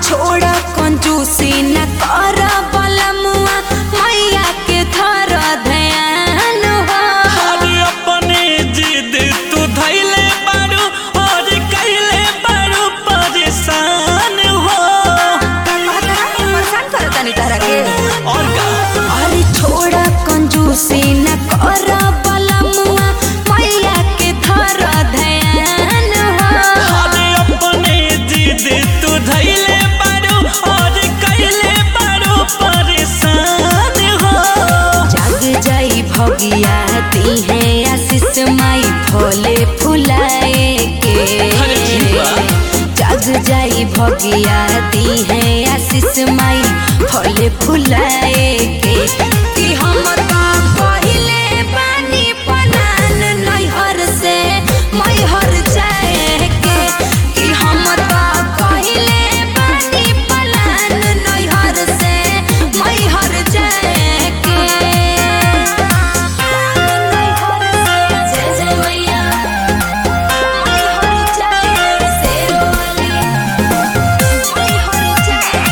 छोड़ कंजूसी न कर बलमुआ मैया के धर ध्यान हो अरे अपने जिद तू धैले बारू और कैले बारू परेशान हो परेशान कर तनी तरह के और का अरे छोड़ कंजूसी न कर बलमुआ मैया के धर ध्यान हो अरे अपने जिद तू धैले बारू और कैले बारू परेशान हो जग जाई भगिया ती है आशीष माई फले फुलाए के अरे जीवा। जग जाई भगिया ती है आशीष माई फले फुलाए के कि हम तो पहिले पानी पलान नैहर से मैहर जाए के कि हम तो पहिले पानी पलान नैहर से मैहर जाए के जय जय मैया मैहर जाए से बोले मैहर जाए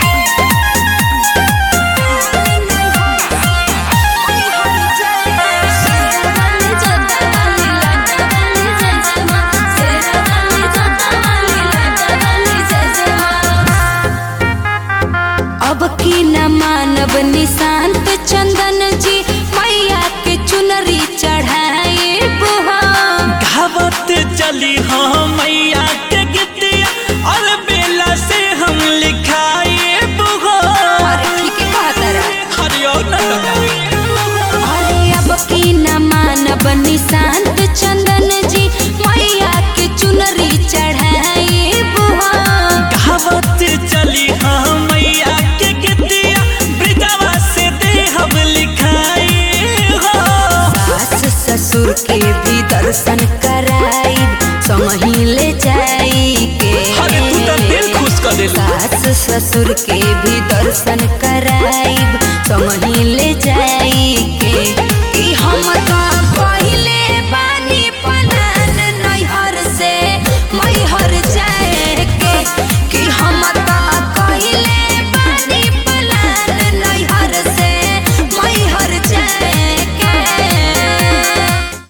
अब की न मानव निशांत चंदन जी मैया के चुनरी चढ़ाए बुहा गावत चली हाँ मैया के गीतिया और बेला से हम लिखाए बुहो अरे ठीक है कहत रहा हरियो न अरे अब की न मानब निशांत चंदन जी मैया के चुनरी चढ़ाई बुहा कहावत चली हाँ मैया के गीतिया ब्रिजवा से दे हम लिखाए हो सास ससुर के भी दर्शन कराई समही ले जाई के अरे तू तो दिल खुश कर देलू सास ससुर के भी दर्शन कराई समही ले जाई के